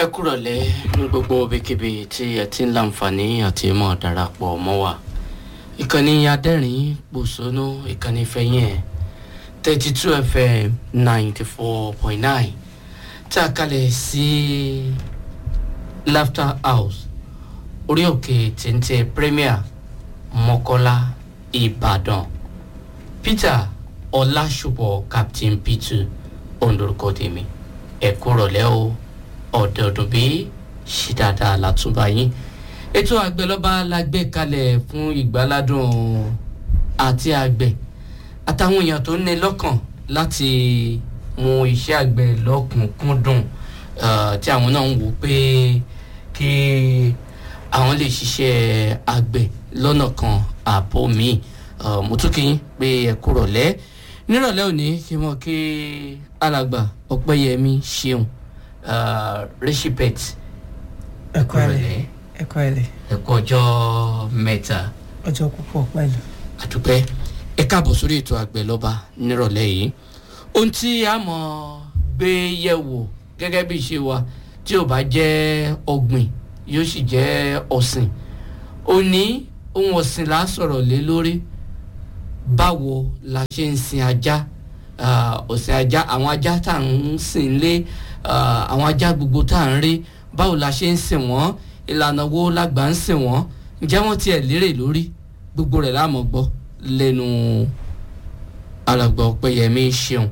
ẹ kúrọ̀lẹ́ ní gbogbo ibikíbi tí ẹ ti ń láǹfààní àti mọ̀ darapọ̀ mọ́ wa ìkànnì adẹ́rìn pòṣónú ìkànnì fẹ̀yìn ẹ̀ thirty two fm ninety four point nine tá a kalẹ̀ sí laughter house orí òkè téńté premier mọ́kọ́lá ìbàdàn peter ọlásùpọ̀ captain peter ondorúkọ tèmi ẹ kúrọ̀lẹ́ o ọ̀dọ̀ọ̀dún bí ṣì dáadáa látúbà yín ètò àgbẹ̀lọ́ba la gbé kalẹ̀ fún ìgbáládùn àti àgbẹ̀ àtàwọn èèyàn tó ní lọ́kàn láti mú iṣẹ́ àgbẹ̀ lọ́kùnkúndùn tí àwọn náà ń wò pé kí àwọn lè ṣiṣẹ́ àgbẹ̀ lọ́nà kan àbò míì mo tún kí yín pé ẹ kúrọ̀lẹ́ nírọ̀lẹ́ òní kí mo kí alàgbà ọ̀pẹ́yẹmí ṣeun rishipet ẹkọ ẹlẹ ẹkọ ẹlẹ ẹ̀kọ́ ọjọ́ mẹ́ta ọjọ́ púpọ̀ pẹ̀lú. àdúpẹ́ ẹ káàbọ̀ sórí ètò àgbẹ̀ lọ́ba nírọ̀lẹ́ yìí ohun tí a mọ̀ gbé yẹ̀wò gẹ́gẹ́ bí ìṣe wa tí ò bá jẹ́ ọ̀gbìn yóò sì jẹ́ ọ̀sìn òní ohun ọ̀sìn là á sọ̀rọ̀ lé lórí báwo la ṣe ń sin ajá ọ̀sìn ajá àwọn ajá tá à ń sìn lé àwọn ajá gbogbo tá à ń rí báwo la ṣe ń sìn wọ́n ìlànà wo la gbà ń sìn wọ́n ǹjẹ́ wọ́n tiẹ̀ lérè lórí gbogbo rẹ̀ láàmú gbọ́ lẹ́nu alàgbà ọ̀pẹ̀yẹmí ṣeun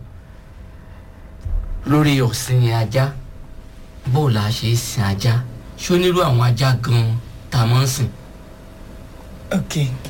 lórí ọ̀sìn ajá báwo la ṣe ń sin ajá ṣó nírú àwọn ajá gan-an tá a máa ń sìn. ok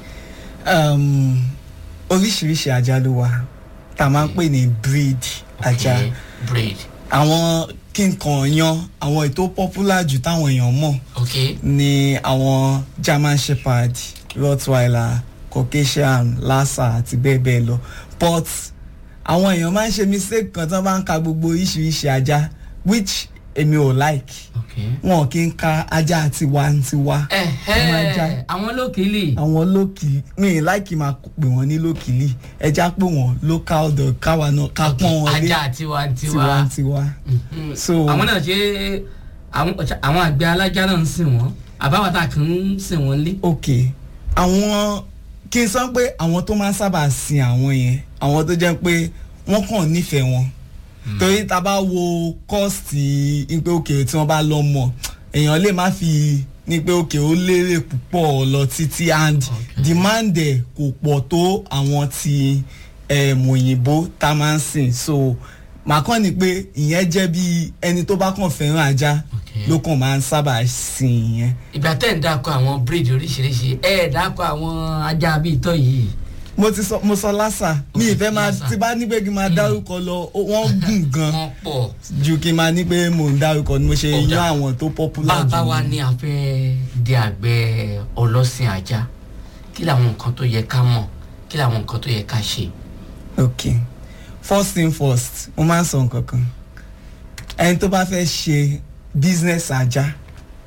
um, oríṣiríṣi ajá ló wà tá a máa ń pè ní breed ajá Okay, breed àwọn kí n kàn yan àwọn ètò popular jù táwọn èèyàn mọ̀ ok ni àwọn german shepherd rottweiler caucasian lhasa àti bẹ́ẹ̀ bẹ́ẹ̀ lọ but àwọn èèyàn máa ń ṣe mistake kan tí wọ́n bá ń ka gbogbo oríṣiríṣi ajá which èmi ò like ok. wọn kì í ka ajá tiwantiwa Ọmọ ajá. ẹ̀hẹ́ àwọn lókìlì àwọn lókìlì mi ì láìkì máa pè wọ́n ní lókìlì ẹja pé wọ́n local dog káwa náà ká pọ́n wọn lé ajá tiwantiwa tiwantiwa. Mhm. so àwọn náà ṣe àwọn àwọn àgbẹ̀ alájá náà ń sìn wọ́n àbáwọ̀tá kan ń sìn wọ́n lé. ok àwọn kí n sọ pé àwọn tó máa ń sábà sin àwọn yẹn àwọn tó jẹ́ pé wọ́n kàn nífẹ̀ẹ́ wọn torí tá a bá wo kọ́ọ̀sì ní pé òkè tí wọ́n bá lọ mọ̀ èèyàn lè má fi ní pé òkè ó lérè púpọ̀ lọ títí and Okay. demand ẹ̀ kò pọ̀ tó àwọn ti um, òyìnbó tá a máa ń sìn so màá kàn ní pé ìyẹn jẹ́ bí ẹni tó bá kàn fẹ́ràn ajá Okay. ló kàn máa ń sábà sìn ìyẹn. ìgbà tẹ́ ń dákọ̀ àwọn breed oríṣiríṣi ẹ̀ dákọ̀ àwọn ajá bíi tọ́ yìí. mo ti sọ mo sọ lásà mi ìfẹ́ máa Lásà. ti bá ní pé kí n máa dárúkọ lọ ó- wọ́n gùn gan wọ́n pọ̀ ju kí n máa ní pé mò ń dárúkọ ni mo ṣe Ó yan dáa. àwọn tó popular bàbá jù wa ní. ní a fẹ́ di àgbẹ̀ ọlọ́sìn ajá kí làwọn nǹkan tó yẹ ká mọ̀ kí làwọn nǹkan tó yẹ ká ṣe. ok first thing first mo máa ń sọ nǹkan kan ẹni tó bá fẹ́ ṣe business ajá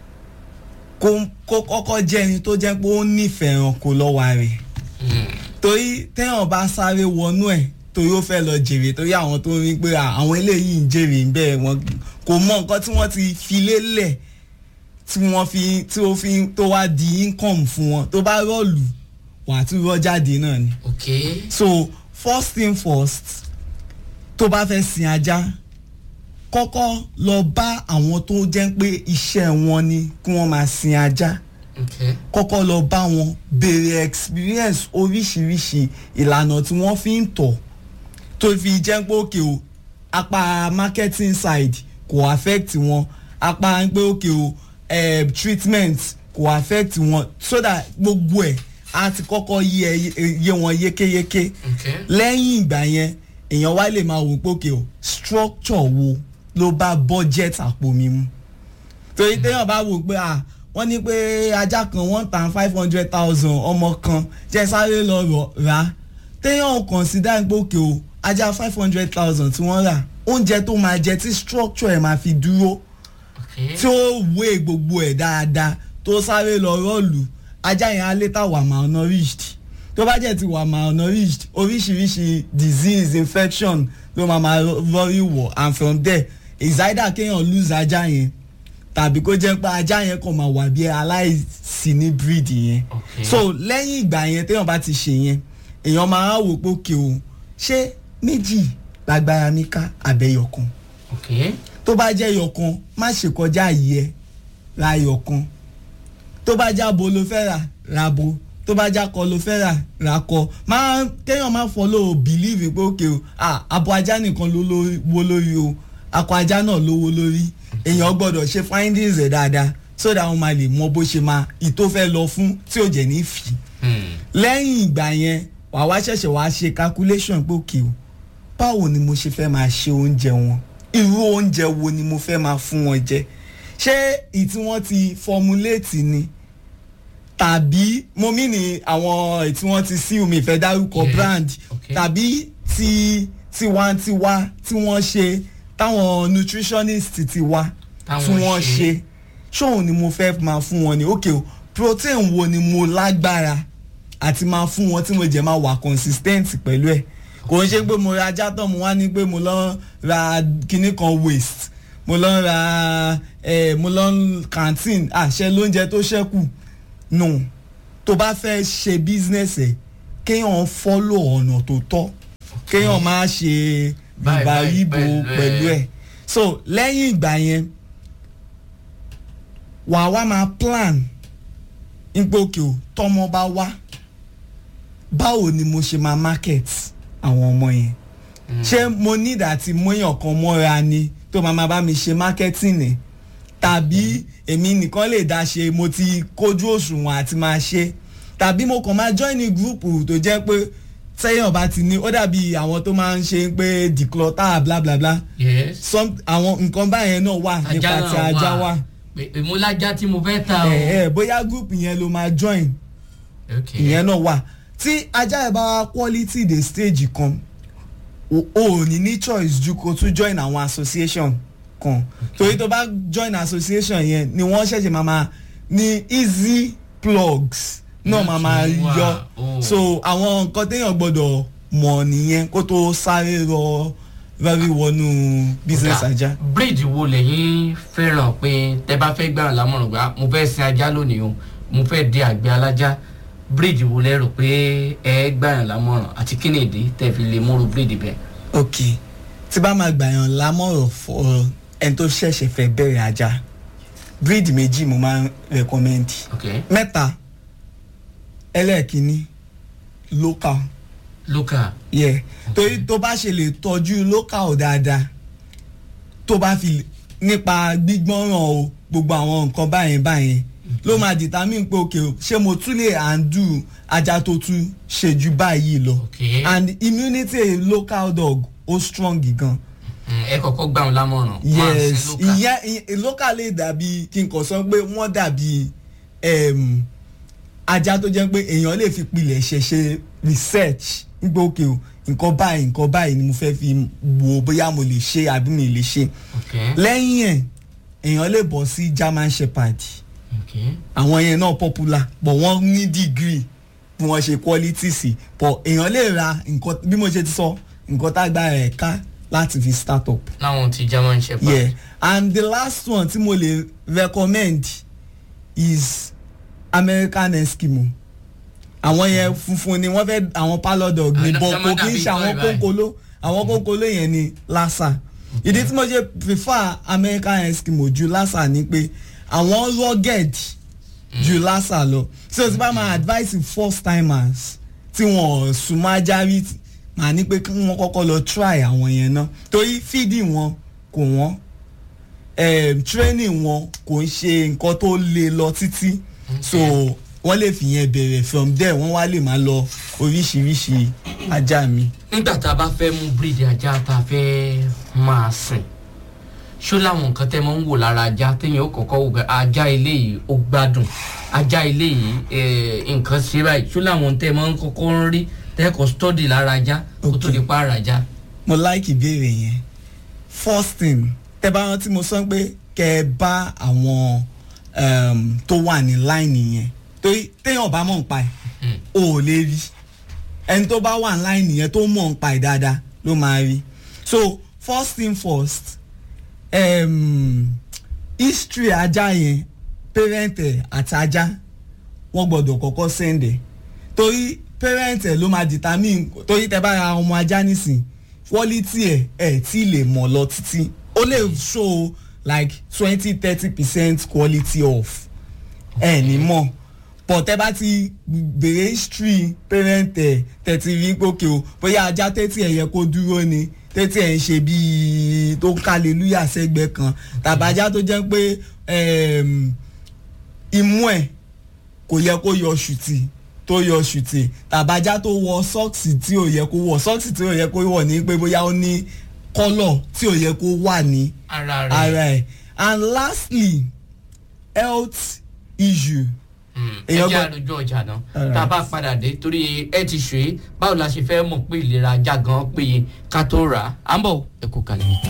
kó kó kọ́kọ́ jẹ́ ẹni tó jẹ́ pé ó nífẹ̀ẹ́ ẹranko lọ́wọ́ rẹ̀ Hmm. torí téèyàn bá sáré wọnú ẹ̀ torí ó fẹ́ lọ jèrè torí àwọn tó ń rí pé à, àwọn eléyìí ń jèrè ń bẹ́ẹ̀ wọn kò mọ nǹkan tí wọ́n ti fi lélẹ̀ tí wọ́n fi tí ó fi tó wá di income fún wọn tó bá rọ́ọ̀lù wà á tún rọ́ jáde náà ni. ok so first thing first tó bá fẹ́ sin ajá kọ́kọ́ lọ bá àwọn tó jẹ́ pé iṣẹ́ wọn ni kí wọ́n máa sin ajá ok kọ́kọ́ lọ bá wọn béèrè experience oríṣiríṣi ìlànà tí wọ́n fi ń tọ̀ tó fi jẹ́ pé òkè o apá marketing side kò affect wọn apá pé òkè o eh, treatment kò affect wọn so that gbogbo ẹ̀ á ti kọ́kọ́ yé ẹ- yé wọn yékéyéké ok lẹ́yìn ìgbà yẹn èèyàn wá lè máa wò pé òkè o structure wo ló bá budget àpò mi mu torí téèyàn bá wò pé à wọ́n ní pé ajá kan one tan five hundred thousand ọmọ kan jẹ́ sáré lọ rọ̀ rà téèyàn consider pé òkè o ajá five hundred thousand tí wọ́n rà oúnjẹ tó máa jẹ tí structure ẹ̀ máa fi dúró ok tí ó wé gbogbo ẹ̀ dáadáa tó sáré lọ rọ́ọ̀lù ajá yẹn á létà wà malnourished tó bá jẹ́ ti wà malnourished oríṣiríṣi disease infection ló máa máa rọrí wọ̀ and from there is either kéèyàn lose ajá yẹn tàbí kó jẹ́ pé ajá yẹn kàn máa wà bí aláìsí ní breed yẹn Okay. so lẹ́yìn ìgbà yẹn téèyàn bá ti ṣe yẹn èèyàn máa wò pé òkè o ṣé méjì lágbára mi ká àbẹ̀yọ̀kan ok tó bá jẹ́ yọ̀kan má ṣe kọjá yìí ẹ ra yọ̀kan tó bá já bo ló fẹ́ rà ra bo tó bá já kọ ló fẹ́ rà ra kọ máa kéèyàn máa follow believe pé òkè o ah abo ajá nìkan ló lówó lórí o akọ ajá náà lówó lórí èèyàn gbọ́dọ̀ ṣe findings ẹ̀ dáadáa so that wọ́n máa lè mọ bó ṣe máa ìtó fẹ́ lọ fún tí ò jẹ́ ní fì Hmm. lẹ́yìn ìgbà yẹn wà wá ṣẹ̀ṣẹ̀ wá ṣe calculation pé òkè o báwo ni mo ṣe fẹ́ máa ṣe oúnjẹ wọn irú oúnjẹ wo ni mo fẹ́ máa fún wọn jẹ ṣé ìtí wọ́n ti formulate ni tàbí mo mí ní àwọn ètí wọ́n ti sí omi ìfẹ́ dárúkọ Yes, brand okay. tàbí ti tiwantiwa tí wọ́n ṣe táwọn nutritionist ti wá Táwọn tí wọ́n ṣe. ṣe ṣóun ni mo fẹ́ máa fún wọn ni ok o protein wo ni mo lágbára àti máa fún wọn tí mo jẹ́ máa wà consistent pẹ̀lú ẹ̀ kò ń ṣe pé mo ra ajá tán mo wá ní pé mo lọ ra kinní kan waste mo lọ ra eh, mo lọ canteen àṣẹ lóúnjẹ tó ṣẹ́kù no tó bá fẹ́ ṣe business ẹ̀ kéèyàn follow ọ̀nà tó tọ́ kéèyàn máa ṣe Báyìí, báyìí, ìbáyìbò pẹ̀lú ẹ̀. pẹ̀lú ẹ̀ so lẹ́yìn ìgbà yẹn wà wá máa plan nípa òkè o tọmọ bá wá báwo ni mo ṣe máa market àwọn ọmọ yẹn ṣé mo need àti mọ́yàn kan mọ́ra ni tó máa máa bá mi ṣe marketing ni tàbí èmi nìkan lè dá ṣe mo ti kójú òṣùwọ̀n àti máa ṣe tàbí mo kàn máa join ní group tó jẹ́ pé sẹ́yìn ọba ti ní ó dàbí àwọn tó máa ń ṣe pé declutter bla bla bla yes some àwọn nǹkan báyẹn náà wà nípa ti ajá wà Pé ìmúlájá tí mo fẹ́ ta o. ẹ ẹ bóyá group yẹn ló máa join ok ìyẹn náà wà tí ajá ẹ bá wá quality dé stage kan o ò ní ní choice ju kó tún join àwọn association kan torí tó bá join association yẹn ni wọ́n ṣẹ̀ṣẹ̀ máa máa ní easy plugs náà máa máa Láti wá, yọ oh. so àwọn nǹkan téèyàn gbọ́dọ̀ mọ̀ nìyẹn kó tó sáré rọ rẹ́rí wọnú business Kódà, ajá. breed wo lẹ́yìn fẹ́ràn pé tẹ bá fẹ́ gbà lámọ̀ràn gbà mo fẹ́ sin ajá lónìí o mo fẹ́ di àgbẹ̀ alájá breed wo lẹ rò pé ẹ gbà lámọ̀ràn àti kí ni ìdí tẹ fi lè múru breed bẹ́ẹ̀. ok tí bá máa gbàyàn lámọ̀ràn fọ ẹni tó ṣẹ̀ṣẹ̀ fẹ́ bẹ̀rẹ̀ ajá breed méjì mo máa ń recommend ok mẹ́ta ẹlẹ́ẹ̀kínní local local yeah torí tó bá ṣe lè tọ́jú local dáadáa tó bá fi nípa gbígbọ́ràn o gbogbo àwọn nǹkan báyẹn báyẹn ló máa determine pé ok o ṣé mo tún lè handle ajá tó tún ṣe ju báyìí lọ ok and immunity a local dog ó strong gan Mm, ẹ kọ́kọ́ gbà wọn lámọ̀ràn wọ́n á yes sin local. ìyẹn ìyẹn- local lè dàbí kí n kàn sọ pé wọ́n dàbí em, ajá tó jẹ́ pé èèyàn lè fi pilẹ̀ ṣe ṣe research nígbà òkè o nǹkan báyìí nǹkan báyìí ni mo fẹ́ fi wò bóyá mo lè ṣe àbí mi lè ṣe ok lẹ́yìn ẹ̀ èèyàn lè bọ̀ sí German Shepherd ok àwọn yẹn náà popular but wọ́n ní degree bí wọ́n ṣe quality sí but èèyàn lè ra nǹkan bí mo ṣe ti sọ nǹkan tá a gba ẹ̀ ká láti fi start up láwọn ti german shepherd. yeah and the last one tí mo lè recommend is American Eskimo àwọn yẹn funfun ni wọ́n fẹ́ àwọn palo dog ni Ah, but náà kò kí n dàbí ṣe àwọn toy báyìí. kónkolo àwọn kónkolo yẹn ni lassa ìdí tí mo ṣe prefer American Eskimo ju lassa ni pé àwọn rugged ju lassa lọ so tí bá máa advice first timers tí wọn súnmọ́ ajá rí màá ní pé kí wọ́n kọ́kọ́ lọ try àwọn yẹn náà torí feeding wọn kò wọ́n um, training wọn kò ń ṣe nǹkan tó le lọ títí so wọ́n lè fi yẹn bẹ̀rẹ̀ from there wọ́n wá lè máa lọ oríṣiríṣi ajá mi. nígbà tá a bá fẹ́ mú breed ajá tá a fẹ́ máa sìn ṣó láwọn nǹkan tẹ́ mọ́ ń wò lára ajá téèyàn ó kọ́kọ́ wò pé ajá eléyìí ó gbádùn ajá eléyìí eh, nǹkan ṣe báyìí ṣó láwọn tẹ́ mọ́ ń kọ́kọ́ ń rí tẹ́kọ̀ study lára ajá kó tó Okay. di pa ara ajá. mo like ìbéèrè yẹn first thing tẹ bá rántí mo sọ pé kẹ ẹ bá àwọn um, tó wà ní line yẹn torí téèyàn bá mọ̀ ń pa ẹ̀ Mm. o ò lè rí ẹni tó bá wà ní line yẹn tó mọ̀ ń pa ẹ̀ dáadáa ló máa rí so first thing first um, history ajá yẹn parent ẹ̀ àti ajá wọ́n gbọ́dọ̀ kọ́kọ́ send ẹ̀ torí parent ẹ̀ ló máa determine torí tẹ bá ra ọmọ ajá nísìn quality ẹ̀ ẹ̀ tí lè mọ̀ lọ títí ó lè show like twenty thirty percent quality off ẹ̀ ní mọ̀ pọ̀ tẹ́ bá ti bèrè history parent ẹ̀ tẹ̀tí rí gòkè o bóyá ajá tẹ́tí ẹ̀ yẹ kó dúró ni tẹ́tí ẹ̀ ń ṣe bíi tó ń kálelúyà sẹ́gbẹ́ kan tàbájá tó jẹ́ pé em, imú ẹ̀ kò yẹ kó yọ ṣùtì tó yọ ṣùtì tàbájá tó wọ sọ́ọ̀sì tí ò yẹ kó wọ sọ́ọ̀sì tí ò yẹ kó wọ̀ ní pé bóyá ó ní kọ́lọ̀ tí ò yẹ kó wà ní ara ara rẹ̀ ẹ̀ and lastly health issue Mm, ẹ èèyàn jẹ́ gbọ́- àlójú ọjà náà Alright. tá a bá padà dé torí ẹ ti ṣe é báwo la ṣe fẹ́ mọ̀ pé ìlera ajá gan péye ká tó rà á à ń bọ̀ ẹ kú kalẹ̀.